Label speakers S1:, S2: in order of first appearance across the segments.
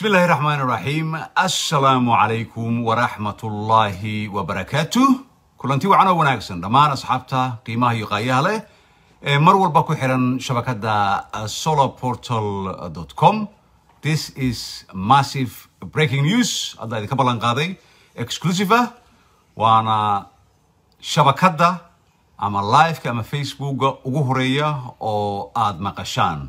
S1: بسم الله الرحمن الرحيم السلام عليكم ورحمة الله وبركاته كلنتي وعنا وناكسن دمان أصحابتا قيمة يقايا له مر والبا ku xiran shabakada solarportal.com This is massive breaking news hadda idinka ballan qaaday exclusive ah waana shabakada ama liveka ama facebooka ugu horeeya oo aad maqashaan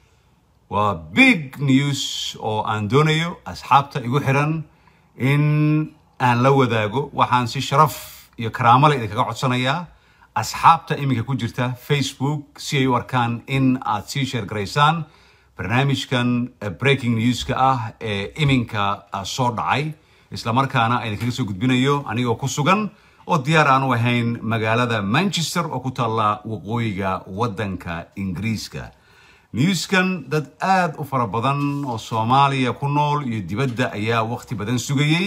S1: waa big news oo aan doonayo asxaabta igu xiran in aan la wadaago waxaan si sharaf iyo karaamo leh idinkaga codsanayaa asxaabta iminka ku jirta facebook si ay u arkaan in aad sii sheer garaysaan barnaamijkan breaking newska ah ee iminka soo dhacay islamarkaana idinkaga soo gudbinayo anigoo ku sugan oo diyaar aan u ahayn magaalada manchester oo ku taalla waqooyiga waddanka ingiriiska newskan dad aad u fara badan oo soomaaliya ku nool iyo dibadda ayaa waqti badan sugayey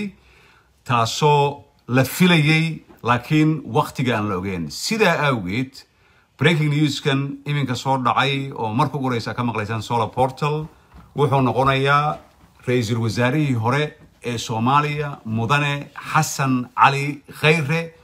S1: taasoo la filayey laakiin waqtiga aan la ogeyn sidaa awgeed breaking newskan iminka soo dhacay oo marka ugu horeysa ka maqlaysaan solar portal wuxuu noqonayaa ra-iisul wasaarihii hore ee soomaaliya mudane xasan cali khayre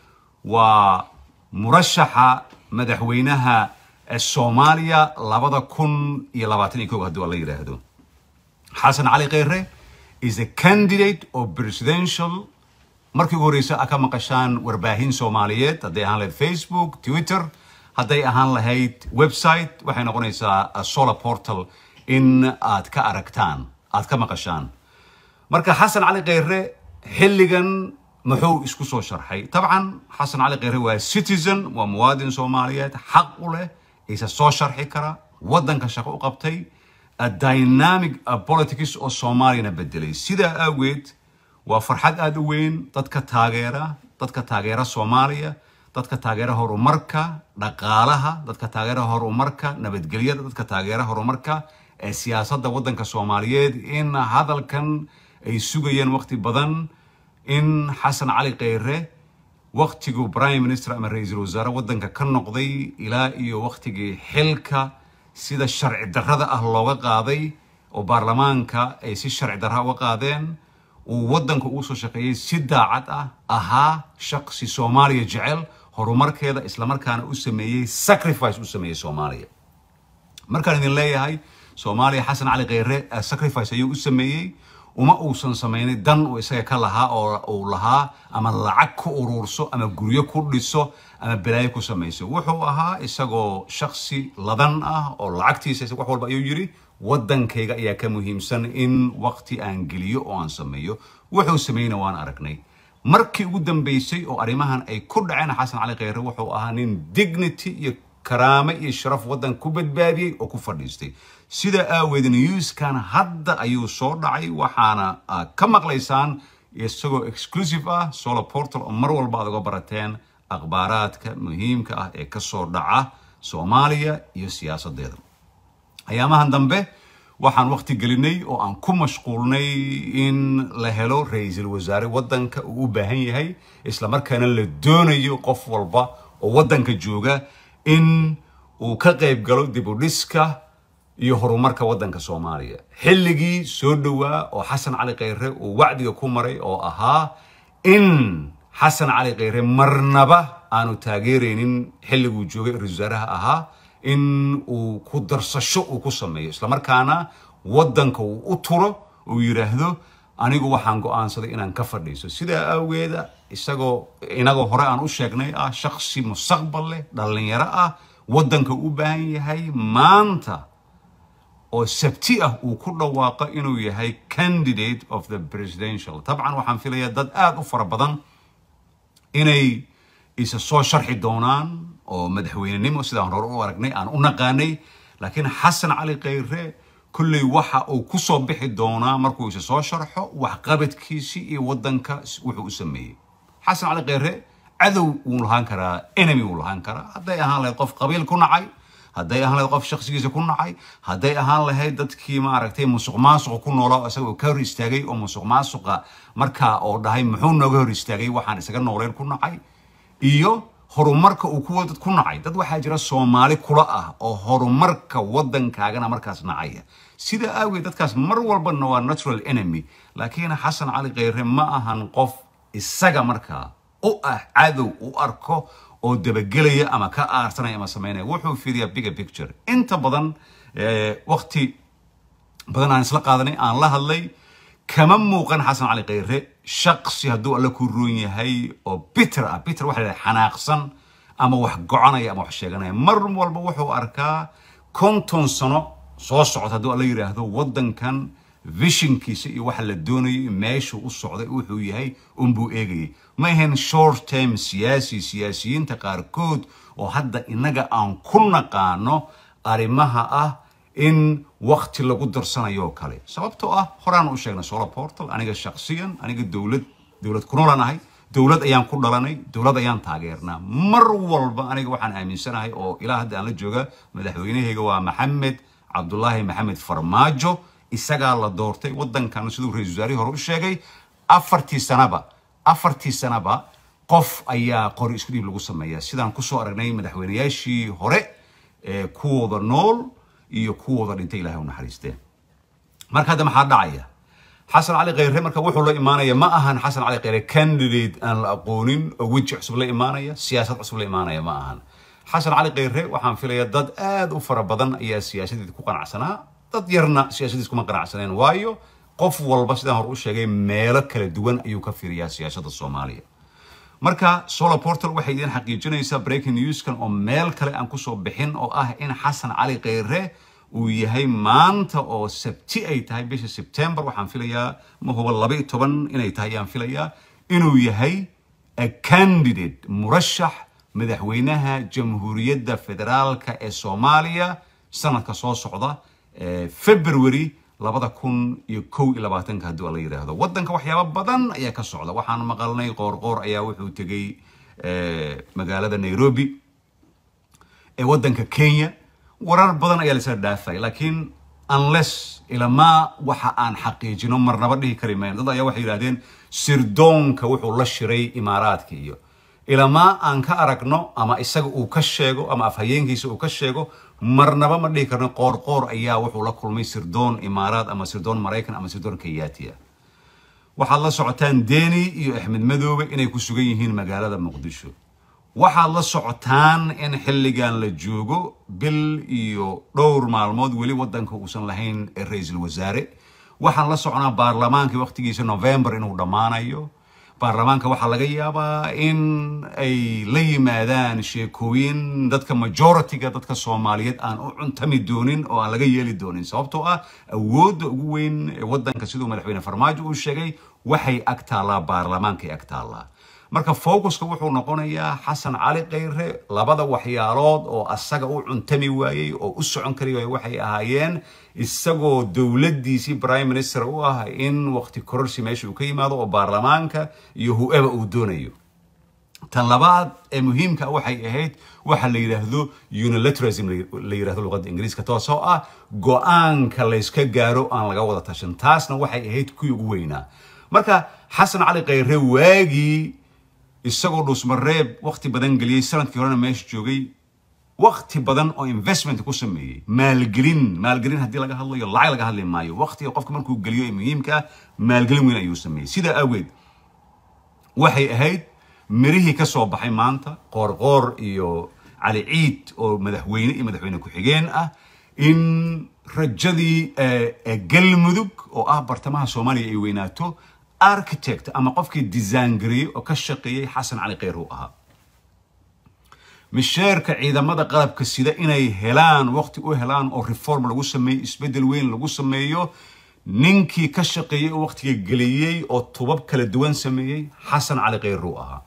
S1: waa murashaxa madaxweynaha soomaaliya labada kun iyo labaatan iyo kow haddii waa la yidhaahdo xasan cali khayre is a candidate of presidential markii ugu horeysa a ka maqashaan warbaahin soomaaliyeed hadday ahaan lahayd facebook twitter hadday ahaan lahayd website waxay noqonaysaa solar portal in aad ka aragtaan aad ka maqashaan marka xasan cali khayre xilligan muxuu isku soo sharxay dabcan xasan cali khayre waa citizen waa muwaadin soomaaliyeed xaq u leh isa soo sharxi kara waddanka shaqo u qabtay dynamic politics oo soomaaliyana bedelay sidaa awgeed waa farxad aada u weyn dadka taageera dadka taageera soomaaliya dadka taageera horumarka dhaqaalaha dadka taageera horumarka nabadgelyada dadka taageera horumarka ee siyaasadda waddanka soomaaliyeed in hadalkan ay sugayeen waqti badan in xasan cali khayre waqtiguu prime minister ama ra-iisul wasaare waddanka ka noqday ilaa iyo waqtigii xilka sida sharci darrada ah looga qaaday oo baarlamaanka ay si sharci darra uga qaadeen uu waddanka ugu soo shaqeeyey si daacad ah ahaa shaqsi soomaaliya jecel horumarkeeda islamarkaana u sameeyey sacrifice u sameeyey soomaaliya markaan idin leeyahay soomaaliya xasan cali khayre sacrifice ayuu u sameeyey uma uusan samaynay dan uu isaga ka lahaa oo uu lahaa ama lacag ku uruurso ama guryo ku dhiso ama balaayo ku samayso wuxuu ahaa isagoo shaksi ladan ah oo lacagtiisa wax walba ayuu yidhi waddankayga ayaa ka muhiimsan in waqti aan geliyo oo aan sameeyo wuxuu sameeyeyna waan aragnay markii ugu dambeysay oo arrimahan ay ku dhaceen xasan cali khayre wuxuu ahaa nin dignity iyo karaame iyo sharaf waddan ku badbaadiyey oo ku fadhiistay sidaa aaweed newskan hadda ayuu soo dhacay waxaana ka maqlaysaan isagoo exclusive ah solar portal oo mar walba aad uga barateen akhbaaraadka muhiimka ah ee kasoo dhaca soomaaliya iyo siyaasadeeda ayaamahan dambe waxaan waqti gelinay oo aan ku mashquulnay in la helo ra-iisul wasaare waddanka uu u baahan yahay islamarkaana la doonayo qof walba oo waddanka jooga in uu ka qayb galo dib u dhiska iyo horumarka waddanka soomaaliya xilligii soo dhowaa oo xasan cali khayre uu wacdiga ku maray oo ahaa in xasan cali khayre marnaba aanu taageeraynin xilliguu joogay ra-isul wasaaraha ahaa in uu ku darsasho uu ku sameeyo islamarkaana waddanka uu u turo uu yidhaahdo anigu waxaan go-aansaday inaan ka fadhiiso sidaa awgeeda isagoo inagoo hore aan u sheegnay ah shaksi mustaqbal leh dhallinyaro ah waddanka u baahan yahay maanta oo sabti ah uu ku dhawaaqo inuu yahay candidate of the presidential dabcan waxaan filayaa dad aada u fara badan inay isa soo sharxi doonaan oo madaxweynenimo sidaan hore u aragnay aan u naqaanay laakiin xasan cali khayre kulley waxa uu ku soo bixi doonaa markuu isa soo sharxo waxqabadkiisii iyo waddanka wuxuu u sameeyey xasan cali khayre cadow wuu lahaan karaa enemy wuu lahaan karaa hadday ahaan lahayd qof qabiil ku nacay hadday ahaan lahayd qof shakhsigiisa ku nacay hadday ahaan lahayd dadkii maaragtay musuq maasuqa ku noolaa isagoo ka hor istaagay oo musuq maasuqa markaa oo dhahay muxuu nooga hor istaagay waxaan isaga nooleyn ku nacay iyo horumarka uu kuwa dad ku nacay dad waxaa jira soomaali kula ah oo horumarka waddankaagana markaas nacaya sida aageed dadkaas mar walbana waa natural enemy laakiin xasan cali kheyre ma ahan qof isaga markaa u ah cadow u arko oo dabagelaya ama ka aarsanaya ama samaynaya wuxuu fiiriyaa bigger picture inta badan waqti badan aan isla qaadanay aan la hadlay kama muuqan xasan cali kheyre shaqsi hadduu alle ku roon yahay oo bitter ah bitter waxa la xanaaqsan ama wax goconaya ama wax sheeganaya mar walba wuxuu arkaa konton sano soo socota hadduu alla yidhaahdo waddankan visionkiisa iyo waxa la doonayay meeshuu u socday wuxuu yahay unbuu eegayay ma ahayn short term siyaasi siyaasiyiinta qaarkood oo hadda innaga aan ku naqaano arrimaha ah in wakti lagu darsanayo kale sababtoo ah horaan u sheegnay solar portal aniga shaksiyan aniga dowlad dowlad ku noolanahay dowlad ayaan ku dhalanay dowlad ayaan taageernaa mar walba aniga waxaan aaminsanahay oo ilaa hadda aan la jooga madaxweynahayga waa maxamed cabdulaahi maxamed farmaajo isagaa la doortay waddankan siduu ra-isul wasaarihii hore u sheegay afartii sanaba afartii sanaba qof ayaa qori isku dhiib lagu sameeyaa sidaan kusoo aragnay madaxweynayaashii hore ee kuwooda nool iyo kuwooda dhintay ilahay u naxariisteen marka hadda maxaa dhacaya xasan cali kheyre marka wuxuu la imaanaya ma ahan xasan cali kheyre candidate aan la aqoonin oo weji cusub la imaanaya siyaasad cusub la imaanaya ma ahan xasan cali kheyre waxaan filayaa dad aad u fara badan ayaa siyaasadeed ku qanacsanaa dad yarna siyaasadiis kuma qanacsaneen waayo qof walba sidaan hore u sheegay meelo kala duwan ayuu ka fiiriyaa siyaasadda soomaaliya marka solar portal waxay idin xaqiijinaysaa breaking newskan oo meel kale aan kusoo bixin oo ah in xasan cali kheyre uu yahay maanta oo sabti ay tahay bisha september waxaan filayaa ma huba laba iyo toban inay tahay ayaan filayaa inuu yahay a candidate murashax madaxweynaha jamhuuriyadda federaalka ee soomaaliya sanadka soo socda february labada kun iyo kow iyo labaatanka haddii la yidhaahdo waddanka waxyaaba badan ayaa ka socda waxaan maqalnay qoorqoor ayaa wuxuu tegey magaalada nairobi ee waddanka kenya warar badan ayaa laisla dhaafay laakiin unless ilamaa waxa aan xaqiijino marnaba dhihi kari mayno dad ayaa waxay yidhahdeen sirdoonka wuxuu la shiray imaaraadka iyo ilamaa aan ka aragno ama isaga uu ka sheego ama afhayeenkiisa uu ka sheego marnaba ma dhihi karno qoorqoor ayaa wuxuu la kulmay sirdoon imaaraad ama sirdoon maraykan ama sirdoon kayaatiya waxaad la socotaan deni iyo axmed madoobe inay ku sugan yihiin magaalada muqdisho waxaad la socotaan in xilligan la joogo bil iyo dhowr maalmood weli waddanka uusan lahayn ra-iisul wasaare waxaan la soconaa baarlamaankii waqtigiisa november inuu dhammaanayo baarlamaanka waxaa laga yaabaa in ay la yimaadaan sheekooyin dadka majority-ga dadka soomaaliyeed aan u cuntami doonin oo aan laga yeeli doonin sababtoo ah awoodda ugu weyn ee waddanka siduu madaxweyne farmaajo uu sheegay waxay ag taallaa baarlamaankay ag taallaa marka focuska wuxuu noqonayaa xasan cali kheyre labada waxyaalood oo asaga u cuntami waayey oo u socon kari waayey waxay ahaayeen isagoo dowladdiisii prime minister u ah in waqti kororsi meesha uu ka yimaado oo baarlamaanka iyo whoever uu doonayo tan labaad ee muhiimka waxay ahayd waxa la yidhaahdo unilateralism la yidhahdo luqadda ingiriiska taasoo ah go-aanka layska gaaro aan laga wada tashan taasna waxay ahayd kuwii ugu weynaa marka xasan cali kheyre waagii isagoo dhuusmareeb waqti badan geliyey sanadkii horena meesha joogay waqti badan oo investment ku sameeyey maalgelin maalgelin haddii laga hadlayo lacag laga hadli maayo waqtiga qofka markuu geliyo ee muhiimka ah maalgelin weyn ayuu sameeyey sidaa awgeed waxay ahayd mirihii ka soo baxay maanta qoorqoor iyo cali ciid oo madaxweyne iyo madaxweyne ku-xigeen ah in rajadii galmudug oo ah bartamaha soomaaliya ay weynaato architect ama qofkii design gareeyey oo ka shaqeeyey xasan cali kheyr uu ahaa misheerka ciidamada qalabka sida inay helaan waqti u helaan oo reform lagu sameeyo isbeddel weyn lagu sameeyo ninkii ka shaqeeyey oo waqtiga geliyey oo tubab kala duwan sameeyey xasan cali kheyr uu ahaa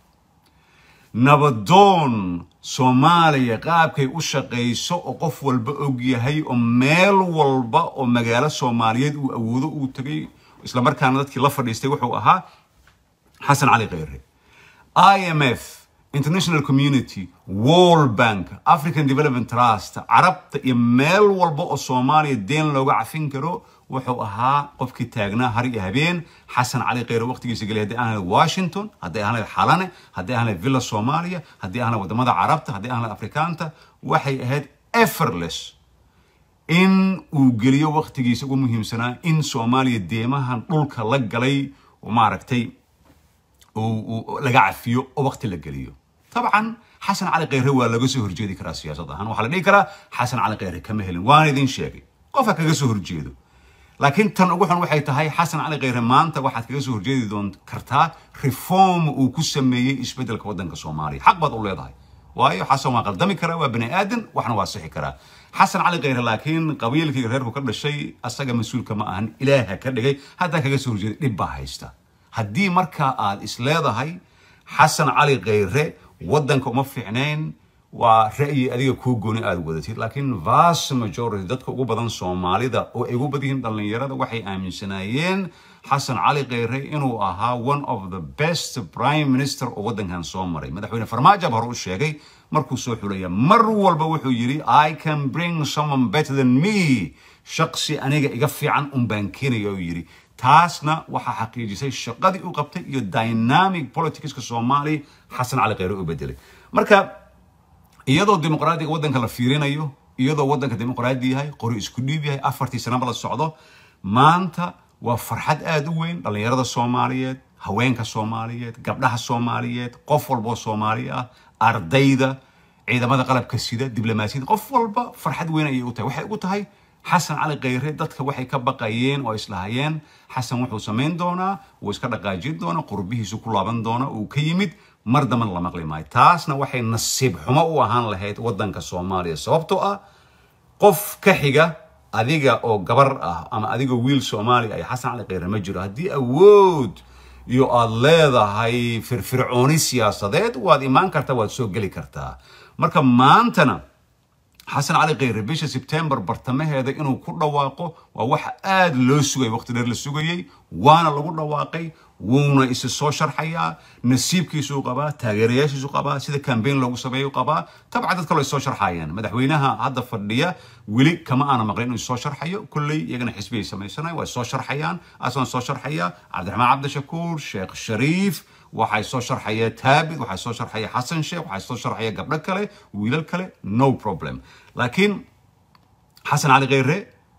S1: nabadoon soomaaliya qaabkay u shaqayso oo qof walba og yahay oo meel walba oo magaalo soomaaliyeed uu awoodo uu tegay islamarkaana dadkii la fadhiistay wuxuu ahaa xasan cali kheyre i m f international community world bank african development trust carabta iyo meel walba oo soomaaliya deen looga cafin karo wuxuu ahaa qofkii taagnaa har iyo habeen xasan cali kheyre waqtigiisa gelay haddii ahan lahayd washington haddii ahan lahayd xalane haddii ahan lahayd villa soomaaliya haddii ahan lahayd wadamada carabta haddii ahan lahayd afrikaanta waxay ahayd effortless in uu geliyo waqtigiisa ugu muhiimsanaa in soomaaliya deemahan dhulka la galay maaragtay laga cafiyo oo waqti la geliyo طبعا xasan cali kheyre waa laga soo horjeedi karaa siyaasad ahaan waxaa la dhihi karaa xasan cali kheyre kama helin waan idin sheegay qofka kaga soo horjeedo laakiin tan ugu xun waxay tahay xasan cali kheyre maanta waxaad kaga soo horjeedi doon kartaa reform uu ku sameeyey isbeddelka waddanka soomaaliya xaq baad u leedahay waayo xasan waa qaldami karaa waa bani aadan waxna waa sixi karaa xasan cali kheyre laakiin qabiilkii reerku ka dhashay asaga mas-uulka ma ahan ilaaha ka dhigay haddaa kaga soo horjeeda dhib baa haysta haddii markaa aad is leedahay xasan cali kheyre waddanka uma fiicnayn waa ra'yi adiga kuu gooni aad wadatid laakiin vast majority dadka ugu badan soomaalida oo ay ugu badan yihiin dhallinyarada waxay aaminsanaayeen xasan cali kheyre inuu ahaa one of the best prime minister oo waddankan soo maray madaxweyne farmaajo ba hore u sheegay markuu soo xulaya mar walba wuxuu yidhi i can bring someone better than me shaqsi aniga iga fiican un baan keenaya uu yidhi taasna waxaa xaqiijisay shaqadii uu qabtay iyo dynamic politicska soomaaliya xasan cali kheyre u bedelay marka iyadoo dimuqraadiga waddanka la fiirinayo iyadoo waddanka dimuqraadi yahay qori isku dhiib yahay afartii sanaba la socdo maanta waa farxad aada u weyn dhallinyarada soomaaliyeed haweenka soomaaliyeed gabdhaha soomaaliyeed qof walboo soomaali ah ardayda ciidamada qalabka sida diblomaasiyadda qof walba farxad weyn ayay u tahay waxay ugu tahay xasan cali kheyre dadka waxay ka baqayeen oo islahayeen xasan wuxuu samayn doonaa wuu iska dhaqaajin doonaa qurbihiisu ku laaban doona uu ka yimid mar dambana la maqli maayo taasna waxay nasiib xumo u ahaan lahayd waddanka soomaaliya sababtoo ah qof ka xiga adiga oo gabar ah ama adiga wiil soomaaliya ay xasan cali kheyre ma jiro haddii awood iyo aad leedahay firfircooni siyaasadeed waad imaan kartaa waad soo geli kartaa marka maantana xasan cali kheyre bisha sebtembar bartamaheeda inuu ku dhawaaqo waa wax aada loo sugay waqti dheer la sugayey waana lagu dhawaaqay wuuna isi soo sharxayaa nasiibkiisuu qabaa taageerayaashiisu qabaa sida cambaign loogu sameeyo qabaa tabcan dad kaloo soo sharxayaan madaxweynaha hadda fadhiya weli kama aana maqlin inuu soo sharxayo kolley iyagana xisbiyay samaysanayan way soo sharxayaan asaan soo sharxaya cabdiraxmaan cabdishakuur sheekh shariif waxay soo sharxaya taabid waxay soo sharxaya xasan sheekh waxay soo sharxaya gabdho kale wiilal kale no problem laakiin xasan cali kheyre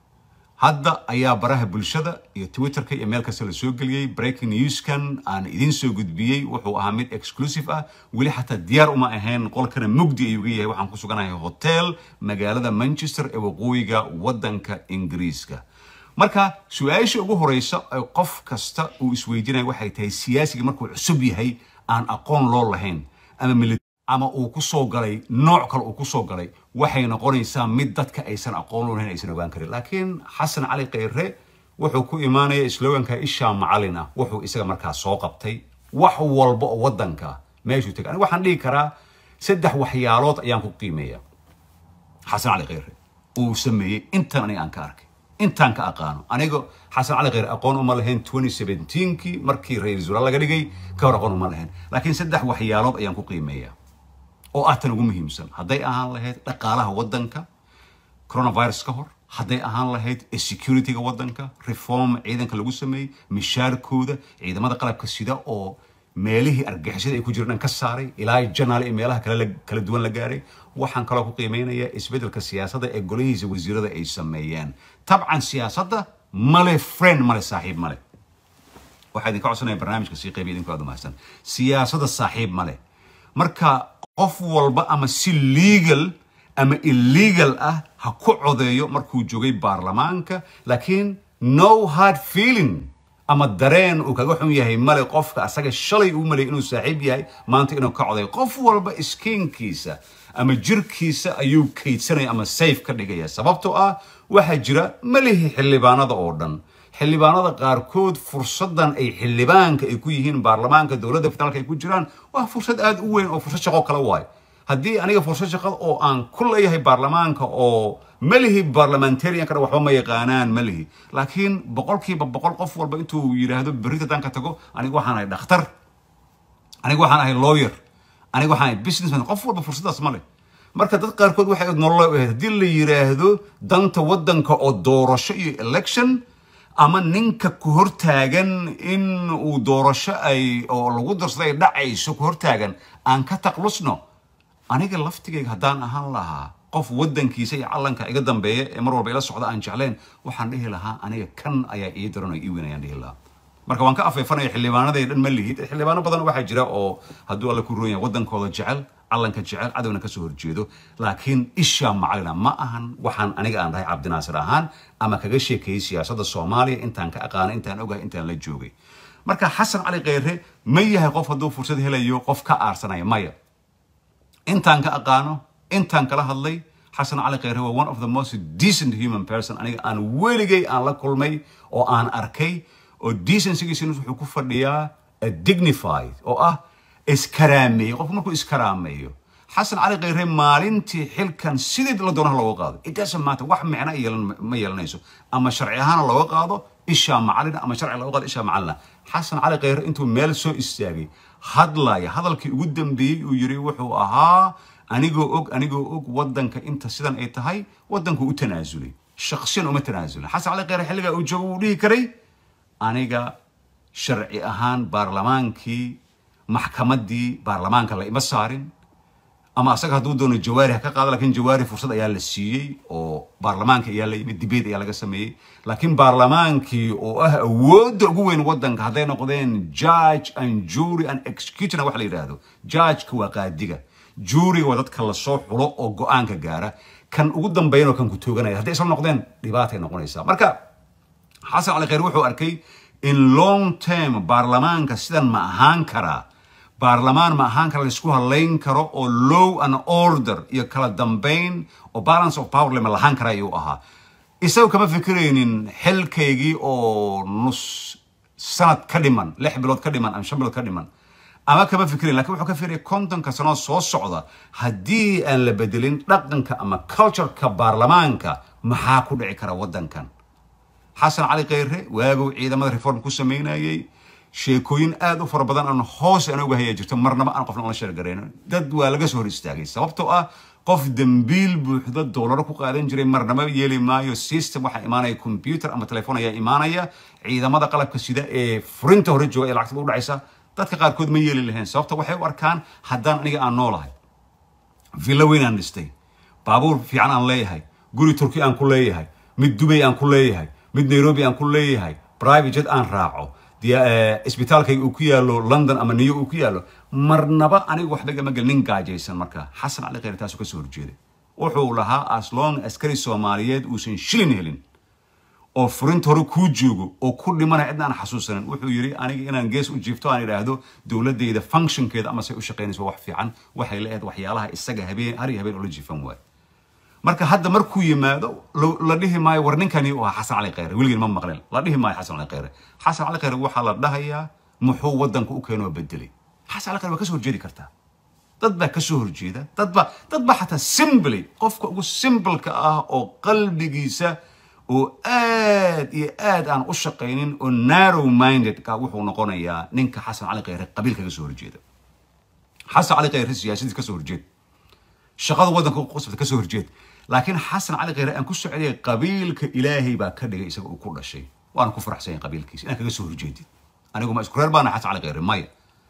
S1: hadda ayaa baraha bulshada iyo twitterka iyo meel kasta la soo geliyey breaking newskan aan idiin soo gudbiyey wuxuu ahaa mid exclusive ah weli xataa diyaar uma ahayn qolkana mugdi ayuu ga yahay waxaan ku suganahay hotel magaalada manchester ee waqooyiga waddanka ingiriiska marka su-aasha ugu horeysa ee qof kasta uu isweydiinaya waxay tahay siyaasiga markuu cusub yahay aan aqoon loo lahayn ama ama uu ku soo galay nooc kale uu ku soo galay waxay noqonaysaa mid dadka aysan aqoon loo lahayn aysan ogaan karin laakiin xasan cali kheyre wuxuu ku imaanaya sloganka ishaa macalin ah wuxuu isaga markaa soo qabtay wax walba oo waddanka meeshuu tegay aniga waxaan dhihi karaa saddex waxyaalood ayaan ku qiimeeya xasan cali kheyre uu sameeyey intan aniga aan ka arkay intaan ka aqaano aniga xasan cali kheyre aqoon uma lahayn 2017kii markii ra-iisul wasaare laga dhigay ka hor aqoon uma lahayn laakiin saddex waxyaalood ayaan ku qiimeeya oo ah tan ugu muhiimsan hadday ahaan lahayd dhaqaalaha waddanka coronavirus ka hor hadday ahaan lahayd securityga waddanka reform ciidanka lagu sameeyey mishaarkooda ciidamada qalabka sida oo meelihii argixisada ay ku jiraan ka saaray ilaa janaal iyo meelaha kale kala duwan la gaaray waxaan kaloo ku qiimeynayaa isbeddelka siyaasadda ee golihiisa wasiirada ay sameeyeen tabcan siyaasadda male friend male saaxiib male waxaa idinka codsanaya barnaamijka sii qaybiya idinku aad umahadsan siyaasadda saaxiib male marka qof walba ama si legal ama illegal ah ha ku codeeyo markuu joogay baarlamaanka laakiin no hard feeling ama dareen uu kaga xun yahay male qofka asaga shalay uu malay inuu saaxiib yahay maanta inuu ka codayo qof walba iskiinkiisa ama jirkiisa ayuu kaydsanaya ama safe ka dhigaya sababtoo ah waxaa jira malihi xildhibaanada oo dhan xildhibaanada qaarkood fursadan ay xildhibaanka ay ku yihiin baarlamaanka dowladda federaalka ay ku jiraan waa fursad aada u weyn oo fursad shaqo kale waayo haddii aniga fursad shaqada oo aan ku leeyahay baarlamaanka oo malihi barlamentarianka waxba ma yaqaanaan malihi laakiin boqolkiiba boqol qof walba intuu yidhaahdo berrita haddaan ka tago aniga waxaan ahay dhakhtar aniga waxaan ahay lawyer aniga waxaan businessman qof walba fursaddaas ma leh marka dad qaarkood waxay nolol u ahayd haddii la yidhaahdo danta waddanka oo doorasho iyo election ama ninka ku hortaagan in uu doorasho ay oo lagu darsado ay dhacayso ku hortaagan aan ka taqlusno aniga laftigayga haddaan ahaan lahaa qof waddankiisa iyo calanka iga dambeeya ee mar walba ila socda aan jeclayn waxaan dhihi lahaa aniga kan ayaa ii daran oo ii weyn ayaan dhihi lahaa marka waan ka afeefanaya xildhibaanaday dhan ma lihid xildhibaano badan waxaa jira oo hadduu alla ku roon yahay waddankooda jecel calanka jecel cadowna kasoo horjeedo laakiin ishaa macalina ma ahan waxaan aniga aan dhahay cabdinaasir ahaan ama kaga sheekeeyey siyaasadda soomaaliya intaan ka aqaanay intaan ogahay intaan la joogay marka xasan cali kheyre ma yahay qof hadduu fursad helayo qof ka aarsanaya maya intaan ka aqaano intaan kala hadlay xasan cali kheyre waa one of the most decent human person aniga aan weligay aan la kulmay oo aan arkay oo decencygiisina wuxuu ku fadhiyaa dignified oo ah iskaraameeyo qofku markuu iskaraameeyo xasan cali kheyre maalintii xilkan sidii la doonaha looga qaado it doesn't matter wax micno yeelan ma yeelanayso ama sharci ahaana looga qaado ishaa macalina ama sharci looga qaado ishaa macalina xasan cali kheyre intuu meel soo istaagay hadlaya hadalkii ugu dambeeyey uu yiri wuxuu ahaa anigoo og anigoo og waddanka inta sidan ay tahay waddanku u tanaasulay shaksiyan uma tanaasulin xasan cali kheyre xilligaa uu joogo uu dhihi karay aniga sharci ahaan baarlamaankii maxkamaddii baarlamaanka la ima saarin ama asaga hadduu doono jawaari ha ka qaado lakiin jawaari fursad ayaa la siiyey oo baarlamaanka ayaa la yimid dibate ayaa laga sameeyey laakiin baarlamaankii oo ah awoodda ugu weyn waddanka hadday noqdeen judge and jury and executioner wax la yidhaahdo judgeka waa qaadiga juuriga waa dadka lasoo xulo oo go-aanka gaara kan ugu dambeeyanoo kan ku tooganaya hadday isla noqdeen dhibaatay noqonaysaa marka xasan cali kheyr wuxuu arkay in long term baarlamaanka sidan ma ahaan karaa baarlamaan ma ahaan kara laisku hadlayn karo oo low and order iyo kala dambayn oo balance of power lema lahaan kara ayuu ahaa isagu kama fikiraynin xilkaygii oo nus sanad ka dhiman lix bilood ka dhiman ama shan bilood ka dhiman ama kama fikirayn lakin wuxuu ka fikiraya kontonka sanoo soo socda haddii aan la bedelin dhaqanka ama cultureka baarlamaanka maxaa ku dhici kara waddankan xasan cali kheyre waagow ciidamada reform ku samaynayey sheekooyin aad u fara badan aan hoos aan oga hayaa jirto marnaba aan qofna ola sheergarayno dad waa laga soo hor istaagay sababtoo ah qof dembiil buuxda doolaro ku qaadan jiray marnaba yeeli maayo system waxaa imaanaya computer ama telefoon ayaa imaanaya ciidamada qalabka sida ee furinta hore jooga ee lacagtada u dhacaysa dadka qaarkood ma yeeli lahayn sababta waxay u arkaan haddaan aniga aan noolahay villo weyn aan dhistay baabuur fiican aan leeyahay guri turki aan ku leeyahay mid dubay aan ku leeyahay mid nairobi aan ku leeyahay private jet aan raaco isbitaalkayga uu ku yaalo london ama new uu ku yaalo marnaba anigu waxba gama gel nin gaajaysan marka xasan cali kheyre taasuu kasoo horjeeday wuxuu lahaa aslong askari soomaaliyeed uusan shilin helin oo furinta hore kuu joogo oo ku dhimanaya cidna aan xasuusanin wuxuu yidhi aniga inaan gees u jiifto aan idhaahdo dowladayda functionkeeda ama say u shaqaynayso wax fiican waxay la ahayd waxyaalaha isaga habeen har iyo habeen oo la jiifan waayo marka hadda markuu yimaado la dhihi maayo war ninkani u ahaa xasan cali kheyre weligeen ma maqleen la dhihi maayo xasan cali kheyre xasan cali kheyre waxaa la dhahayaa muxuu waddanka u keenoo bedelay xasan cali kheyre waa kasoo horjeedi kartaa dad baa kasoo horjeeda dad baa dad baa xataa simbly qofka ugu simbalka ah oo qalbigiisa oo aad iyo aad aan u shaqaynin oo narrow minded ka wuxuu noqonayaa ninka xasan cali kheyre qabiilka kasoo horjeeda xasan cali kheyre siyaasadii kasoo horjeed shaqada waddanka qusbata kasoo horjeed laakiin xasan cali kheyre aan ku socday qabiilka ilaahay baa ka dhigay isaga uu ku dhashay waana ku faraxsan yahay qabiilkiisa inaan kaga soo horjeedid anigu ma isku reer baana xasan cali kheyre maya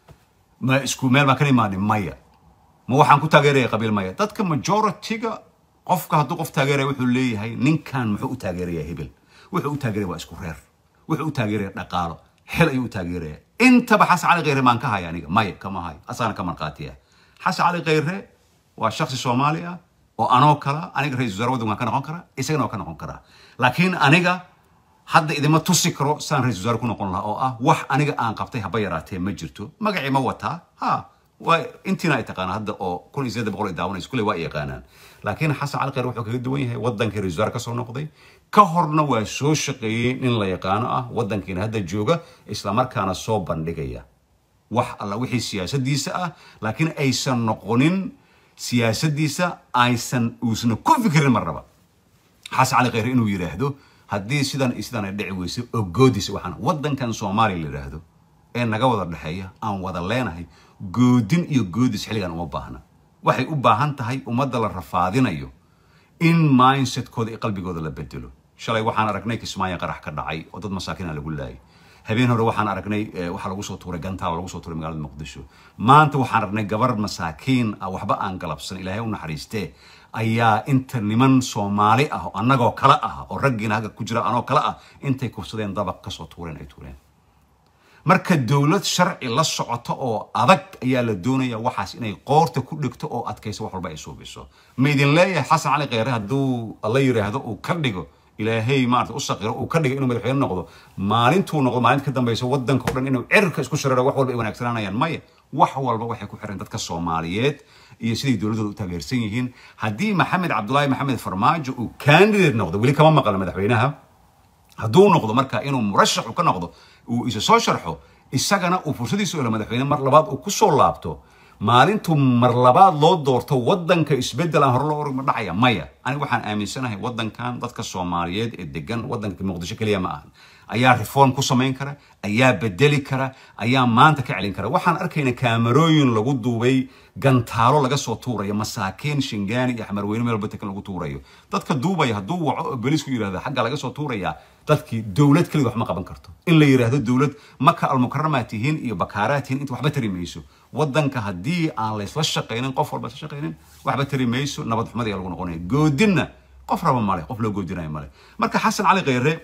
S1: ma isku meel baan ka imaanin maya ma waxaan ku taageeraya qabiil maya dadka majority-ga qofka hadduu qof taageeraya wuxuu leeyahay ninkan muxuu u taageeraya hebel wuxuu u taageeraya waa isku reer wuxuu u taageeraya dhaqaalo xil ayuu u taageeraya intaba xasan cali kheyre maan ka haya aniga maya kama hayo asaana ka marqaatiya xasan cali kheyre waa shaksi soomaali ah oo anoo kala aniga ra-isul wasaare waddan waan ka noqon karaa isagana waa ka noqon karaa laakiin aniga hadda idima tusi karo saan ra-isul wasaare ku noqon lahaa oo ah wax aniga aan qabtay haba yaraatee ma jirto magacii ma wataa ha waa intiina ay taqaanaa hadda oo kun iyo siddeed boqol ay daawanayso kulley waa ay yaqaanaan laakiin xasan cali kheyr wuxuu kaga duwan yahay waddankii ra-isul wasaare kasoo noqday ka horna waa soo shaqeeyey nin la yaqaano ah waddankiina hadda jooga islamarkaana soo bandhigaya wax alla wixii siyaasadiisa ah laakiin aysan noqonin siyaasadiisa aysan uusna ku fikirin marnaba xasan cali kheyre inuu yidhaahdo haddii sidan iyo sidan ay dhici weyso ogoodis waxaan waddankan soomaaliya la yidhaahdo ee naga wada dhexeeya aan wada leenahay goodin iyo goodis xilligan uma baahna waxay u baahan tahay ummadda la rafaadinayo in mindsetkooda iyo qalbigooda la bedelo shalay waxaan aragnay kismaayo qarax ka dhacay oo dad masaakiina lagu laayay habeen hore waxaan aragnay waxaa lagu soo tuuray gantaal lagu soo tuuray magaalada muqdisho maanta waxaan aragnay gabar masaakiin ah waxba aan galabsan ilaahay u naxariistee ayaa inta niman soomaali ah oo annagoo kale ah oo raggiina hagga ku jira anoo kale ah intay kufsadeen dabaq kasoo tuureen ay tuureen marka dowlad sharci la socoto oo adag ayaa la doonaya waxaas inay qoorta ku dhigto oo adkayso wax walba ay suubiso ma idin leeyahay xasan cali kheyre hadduu la yidhaahdo uu ka dhigo ilaahay maarata u saqiro uu ka dhigo inuu madaxweyne noqdo maalintuu noqdo maalinta ka dambaysa waddanka o dhan inuu cirka isku shariro wax walba ay wanaagsanaanayaan maya wax walba waxay ku xiran dadka soomaaliyeed iyo siday dowladooda u taageersan yihiin haddii maxamed cabdulaahi maxamed farmaajo uu candidate noqdo weli kama maqla madaxweynaha hadduu noqdo marka inuu murashax ka noqdo uu isa soo sharxo isagana uu fursadiisu elo madaxweyne mar labaad uu kusoo laabto maalintuu mar labaad loo doorto waddanka isbeddel aan hore loo org ma dhacaya maya aniga waxaan aaminsanahay waddankan dadka soomaaliyeed ee degan waddanka muqdisho keliya ma ahan ayaa reform ku samayn kara ayaa bedeli kara ayaa maanta ka celin kara waxaan arkayna kaamarooyin lagu duubay gantaalo laga soo tuurayo masaakiin shingaani iyo xamarweyne meel batankan lagu tuurayo dadka duubaya hadduu waco oo belisku yidhahdo xagga laga soo tuurayaa dadkii dowlad keliga wax ma qaban karto in la yidhaahdo dowlad maka almukaramaad tihiin iyo bakaaraad tihiin inta waxba tari mayso waddanka haddii aan laysla shaqaynin qof walba isla shaqaynin waxba tari mayso nabad xumad ayaa lagu noqonaya goodinna qof raba male qof loo goodinayo male marka xasan cali kheyre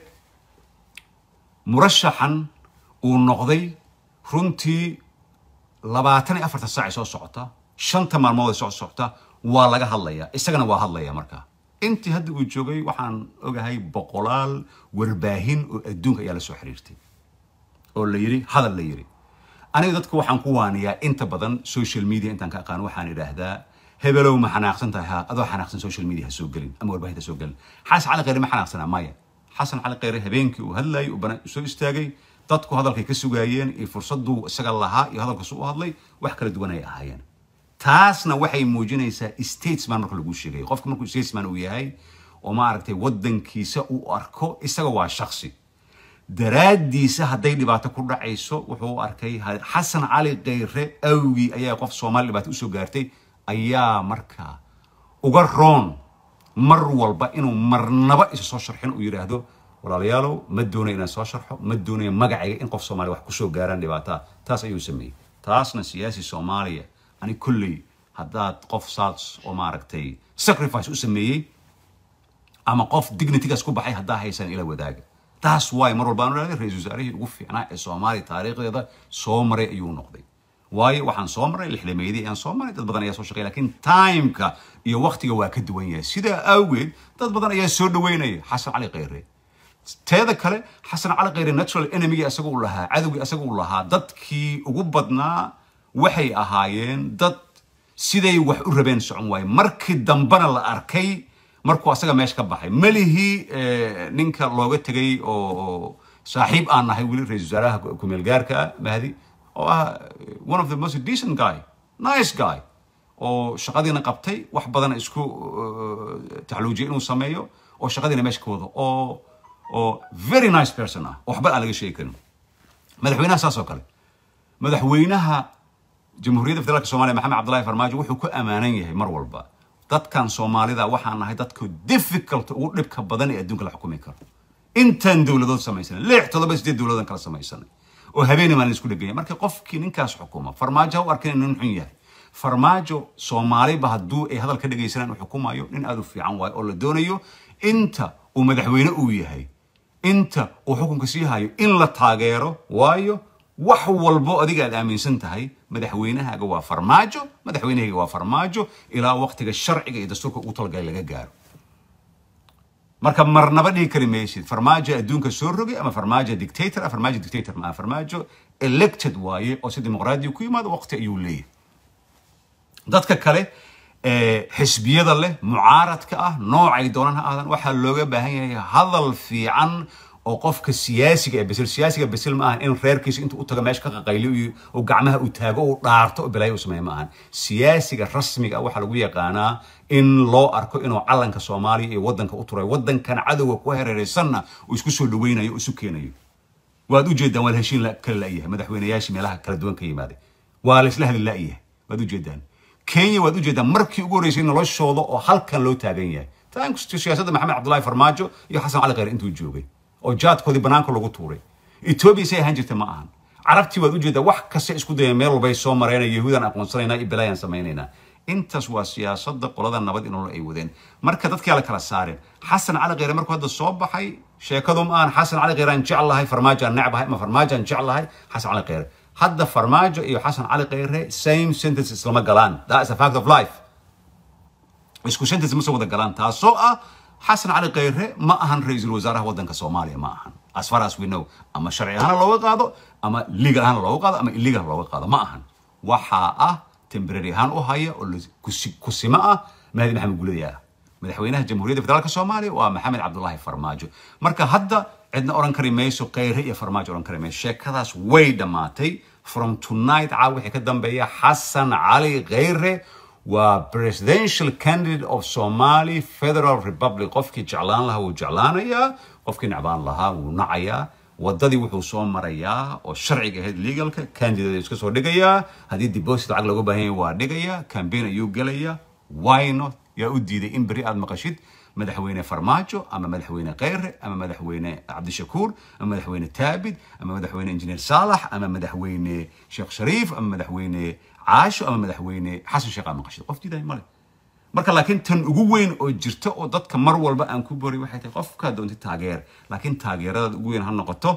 S1: murashaxan uu noqday runtii labaatan iyo afartan saac ay soo socota shanta maalmood ay soo socota waa laga hadlayaa isagana waa hadlaya marka intii hadda uu joogay waxaan ogahay boqolaal warbaahin oo adduunka ayaa la soo xiriirtay oo la yidhi hadal la yidhi aniga dadka waxaan ku waaniyaa inta badan social media intaan ka aqaan waxaan idhaahdaa hebelow ma xanaaqsan tahay ha adoo xanaaqsan social media ha soo gelin ama warbaahinta soo gelin xasan cali kheyre ma xanaaqsanaa maya xasan cali kheyre habeenkii uu hadlayay uu banaan soo istaagay dadku hadalkay ka sugaayeen iyo fursaduu isaga lahaa iyo hadalkasu u hadlay wax kala duwan ay ahaayeen taasna waxay muujinaysaa statesman marka lagu sheegayo qofka markuu statesman uu yahay oo maaragtay waddankiisa uu arko isaga waa shaksi daraaddiisa hadday dhibaato ku dhacayso wuxuu u arkay xasan cali kheyre awgii ayaa qof soomaali dhibaato usoo gaartay ayaa markaa uga roon mar walba inuu marnaba isa soo sharxin uu yidhaahdo walaalayaalow ma doonaya inaan soo sharxo ma doonaya magacayga in qof soomaaliya wax kusoo gaaraan dhibaataa taas ayuu sameeyey taasna siyaasi soomaaliya ani kolley haddaad qof saas oo maaragtay sacrifice u sameeyey ama qof dignitygaas ku baxay haddaa haysan ila wadaaga taas waay mar walba aan idhahday ra-iisul wasaarihii ugu fiicnaa ee soomaaliya taariikhdeeda soo maray ayuu noqday waayo waxaan soo maray lixdameydii ayaan soo maray dad badan ayaa soo shaqeya lakiin timeka iyo waktiga waa ka duwan yahay sidaa awgeed dad badan ayaa soo dhaweynaya xasan cali kheyre teeda kale xasan cali kheyre natural enemy isaga uu lahaa cadowgii isaga uu lahaa dadkii ugu badnaa waxay ahaayeen dad siday wax u rabeen socon waaye markii dambena la arkay markuu asaga meesha ka baxay melihii ninka looga tegay oo saaxiib aan nahay weli ra-isul wasaaraha kumeel gaarka ah mahdi oo ah one of the most decent guy nice guy oo shaqadiina qabtay wax badan isku taxluujiyay inuu sameeyo oo shaqadiina meesha ka wado oo oo very nice person ah oo waxba aan laga sheegi karin madaxweynaha saas oo kale madaxweynaha jamhuuriyadda federaalka soomaaliya maxamed cabdullahi farmaajo wuxuu ku ammaanan yahay mar walba dadkan soomaalida waxaan nahay dadka difficult ugu dhibka badan ee adduunka la xukumi karo intaan dowladood samaysanay lix toddoba sideed dowladood kala samaysanay oo habeenii maalin isku dheganya marka qofkii ninkaas xukuma farmaajo ha u arkin inuu nin xun yahay farmaajo soomaaliba hadduu ay hadal ka dhegaysanaan uu xukumayo nin aad u fiican waayo oo la doonayo inta uu madaxweyne uu yahay inta uu xukunka sii hayo in la taageero waayo wax walbo adiga aad aaminsan tahay madaxweynahaaga waa farmaajo madaxweynahayga waa farmaajo ilaa waqtiga sharciga iyo dastuurka ugu talagalay laga gaaro marka marnaba dhihi kari maysid farmaajo adduunka soo rogay ama farmaajo dictator ah farmaajo dictator ma farmaajo elected waaye oo si dimuqraadiya ku yimaado waqti ayuu leeyahay dadka kale xisbiyada leh mucaaradka ah noocay doonaan ha aadan waxaa looga baahan yahay hadal fiican oo qofka siyaasiga ee besil siyaasiga besil ma ahan in reerkiisa intuu u tago meesha ka qaqayliyo oo gacmaha uu taago uu dhaarto oo balaayo u sameeya ma ahan siyaasiga rasmiga ah waxaa lagu yaqaanaa in loo arko inuu calanka soomaaliya iyo waddanka u turay waddankan cadowga ku hareeraysanna uu isku soo dhaweynayo oo isu keenayo waad ujeedaan waa la heshiin la- kala la'yahay madaxweynayaashii meelaha kala duwan ka yimaaday waa la isla hadli la'yahay waad ujeedaan kenya waad ujeedaan markii ugu horreysay noloshooda oo halkan loo taagan yahay thanks to siyaasadda maxamed cabdullaahi farmaajo iyo xasan cali khayre intuu joogay oo jaadkoodii banaanka lagu tuuray etoobiya say ahaan jirta ma ahan carabtii waad ujeedaa wax kasta isku dayeen meel walbay soo mareen yahuudaan aqoonsanaynaa iyo belaayaan samaynaynaa intaas waa siyaasadda qolada nabad in nolol ay wadeen marka dadkii la kala saareen xasan cali khayre markuu hadda soo baxay sheekadu ma aan xasan cali khayre aan jeclahay farmaajo aan necbahay ama farmaajo aan jeclahay xasan cali khayre hadda farmaajo iyo xasan cali khayre same sentence islama galaan that is a fact of life isku sentence ma soo wada galaan taasoo ah xasan cali khayre ma ahan ra-iisul wasaaraha waddanka soomaaliya ma ahan as far as we know ama sharci ahaana looga qaado ama legal ahaana looga qaado ama illegal looga qaado ma ahan waxaa ah temporary ahaan u haya oo la- kusi- kusimo ah mahdi maxamed guladayaa madaxweynaha jamhuuriyadda federaalka soomaaliya waa maxamed cabdulaahi farmaajo marka hadda cidna oran kari mayso khayre iyo farmaajo oran kari mayso sheekadaas way dhammaatay from tonight caaw wixii ka dambeeya xasan cali khayre waa presidential candidate of somali federal republic qofkii jeclaan lahaa wuu jeclaanayaa qofkii necbaan lahaa wuu nacayaa wadadii wuxuu soo marayaa oo sharciga ahayd legalka candidate iska soo dhigayaa haddii deposit lacag looga baahan yahay waa dhigayaa campaign ayuu gelayaa why not yaa u diiday in beri aad maqashid madaxweyne farmaajo ama madaxweyne khayre ama madaxweyne cabdishakuur ama madaxweyne taabid ama madaxweyne injineer saalax ama madaxweyne sheekh shariif ama madaxweyne caasho ama madaxweyne xasan sheekh aad maqashid qof diiday male marka laakiin tan ugu weyn oo jirta oo dadka mar walba aan ku bori waxay tahay qofkaa doonta taageer laakiin taageerada ugu weyn ha noqoto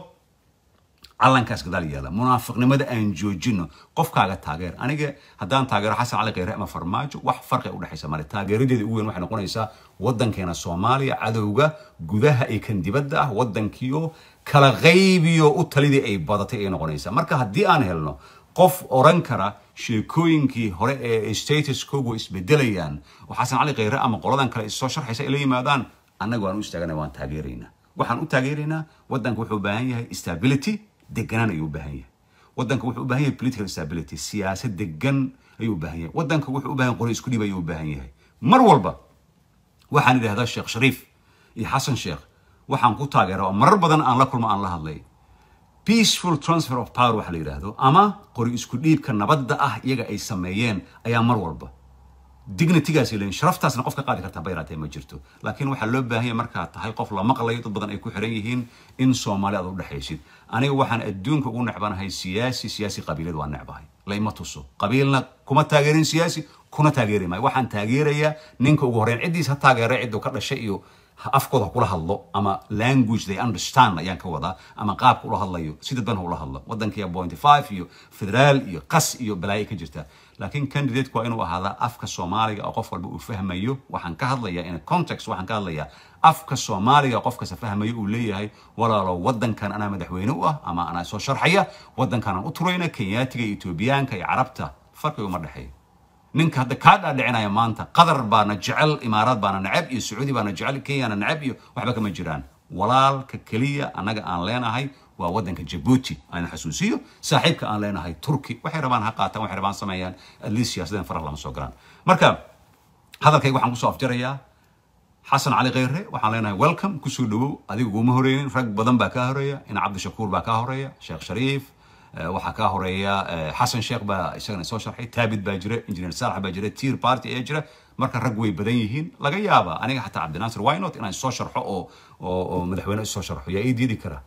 S1: calankaas gadaal yaala munaafiqnimada aan joojino qofkaaga taageer aniga haddaan taageero xasan cali khayre ama farmaajo wax farqi u dhexaysa male taageeradeeda ugu weyn waxay noqonaysaa waddankeena soomaaliya cadowga gudaha iyo kan dibadda ah waddankiyo kala qaybiyo u talidii ay badatay ay noqonaysaa marka haddii aan helno qof oran kara sheekooyinkii hore ee status kogu isbedelayaan oo xasan cali khayre ama qoladan kale issoo sharxaysa ay la yimaadaan annaga waan u istaagana waan taageeraynaa waxaan u taageeraynaa waddanka wuxuu u baahan yahay stability deganaan ayuu u baahan yahay waddanka wuxuu u baahan yahay political stability siyaasad degan ayuu u baahan yahay waddanka wuxuu u baahan yahay qori isku dhib ayuu u baahan yahay mar walba waxaan idhahdaa sheekh shariif iyo xasan sheekh waxaan ku taageeraa oo marar badan aan la kulmo aan la hadlay peaceful transfer of power waxa la yidhaahdo ama qori isku dhiibka nabadda ah iyaga ay sameeyeen ayaa mar walba dignitygaas leeyihin sharaftaasna qof ka qaadi kartaa bayraatee ma jirto laakiin waxaa loo baahan yahay markaad tahay qof la maqlayo dad badan ay ku xiran yihiin in soomaali aad u dhexaysid aniga waxaan adduunka ugu necbanahay siyaasi siyaasi qabiilad waa necbahay layma tuso qabiilna kuma taageerin siyaasi kuna taageeri maayo waxaan taageerayaa ninka ugu horreyn ciddiis ha taageera cidduu ka dhashay iyo afkooda kula hadlo ama language they understand ayaan ka wadaa ama qaabka ula hadlayo si dadban ha ula hadlo waddankiya point five iyo federaal iyo qas iyo balaayo ka jirta laakiin candidateku waa inuu ahaadaa afka soomaaliga oo qof walba uu fahmayo waxaan ka hadlayaa in context waxaan ka hadlayaa afka soomaaliga qof kasta fahmayo uu leeyahay walaalo waddankan anaa madaxweyne u ah ama anaa soo sharxaya waddankanaan u turayna kenyaatiga iyo etoobiyaanka iyo carabta farqiga uma dhexeeyo ninka hadda kaa dhaadhicinaya maanta qatar baana jecel imaaraad baana neceb iyo sacuudi baana jecel kenyana neceb iyo waxba kama jiraan walaalka keliya annaga aan leenahay waa waddanka jabuuti aan xasuusiyo saaxiibka aan leenahay turki waxay rabaan ha qaataan waxay rabaan sameeyaan at least siyaasadeen farah lama soo galaan marka hadalkayga waxaan kusoo afjarayaa xasan cali khayre waxaan leenahay welcome kusoo dhawow adiga uguma horeynin rag badan baa kaa horeeya ina cabdishakuur baa kaa horeeya sheekh shariif waxaa kaa horeeya xasan sheekh baa isagana soo sharxay taabid baa jira engineer saalax baa jira tier party ayaa jira marka rag way badan yihiin laga yaaba aniga xataa cabdinaasir wynot inaan soo sharxo oo oo madaxweyne isoo sharxo yaa ii diidi kara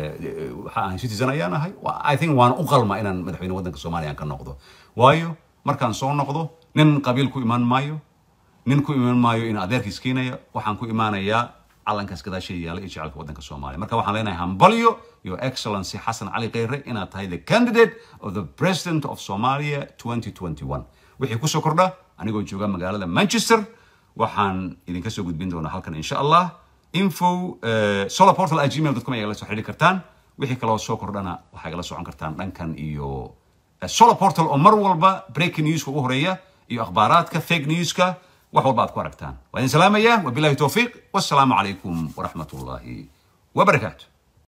S1: waxa aan citizen ayaan ahay i think waan u qalma inaan madaxweyne waddanka soomaaliya aan ka noqdo waayo markaan soo noqdo nin qabiil ku imaan maayo nin ku imaan maayo in adeerkiis keenaya waxaan ku imaanayaa calankaas gadaasheeda yaala iyo jecelka waddanka soomaaliya marka waxaan leenahay hambalyo your excellency xasan cali khayre inaad tahay the candidate of the president of somalia 2021 wixii kusoo kordha anigoo jooga magaalada manchester waxaan idinka soo gudbin doonaa halkan insha allah info solar portal at gmail com ayaa la soo xidhiiri kartaan wixii kaloo soo kordhana waxaa igala socon kartaan dhankan iyo solar portal oo mar walba breaking newska ugu horeeya iyo akhbaaraadka fake newska wax walba aad ku aragtaan waa idin salaamaya wabilahi towfiiq wassalaamu calaykum waraxmat ullaahi wabarakaatu